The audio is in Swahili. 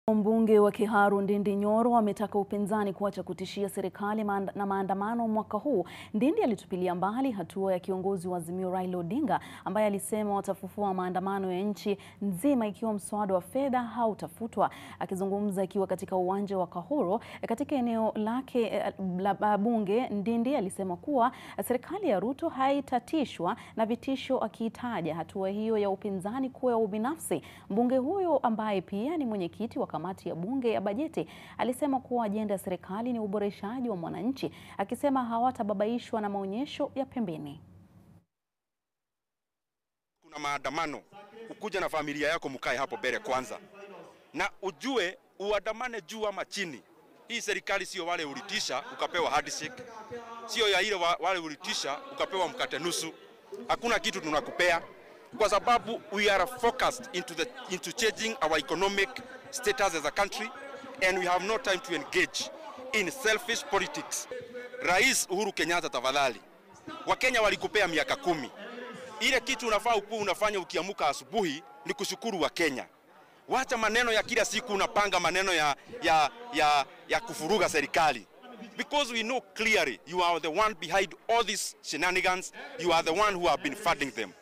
Mbunge wa Kiharu Ndindi Nyoro ametaka upinzani kuacha kutishia serikali maand na maandamano mwaka huu. Ndindi alitupilia mbali hatua ya kiongozi wa Azimio Raila Odinga ambaye alisema watafufua maandamano ya nchi nzima ikiwa mswada wa fedha hautafutwa. Akizungumza akiwa katika uwanja wa Kahuro katika eneo lake la bunge, Ndindi alisema kuwa serikali ya Ruto haitatishwa na vitisho, akiitaja hatua hiyo ya upinzani kuwa ya ubinafsi. Mbunge huyo ambaye pia ni mwenyekiti wa kamati ya bunge ya bajeti alisema kuwa ajenda ya serikali ni uboreshaji wa mwananchi, akisema hawatababaishwa na maonyesho ya pembeni. Kuna maandamano, ukuja na familia yako, mkae hapo mbele kwanza, na ujue uandamane juu ama chini. Hii serikali sio wale ulitisha ukapewa handshake, sio ya ile wale ulitisha ukapewa mkate nusu. Hakuna kitu tunakupea kwa sababu we are focused into the into changing our economic status as a country and we have no time to engage in selfish politics. Rais Uhuru Kenyatta, tafadhali, Wakenya walikupea miaka kumi. Ile kitu unafaa ukuwa unafanya ukiamuka asubuhi ni kushukuru Wakenya. Wacha maneno ya kila siku unapanga maneno ya, ya, ya, ya kufuruga serikali because we know clearly you are the one behind all these shenanigans. You are the one who have been funding them.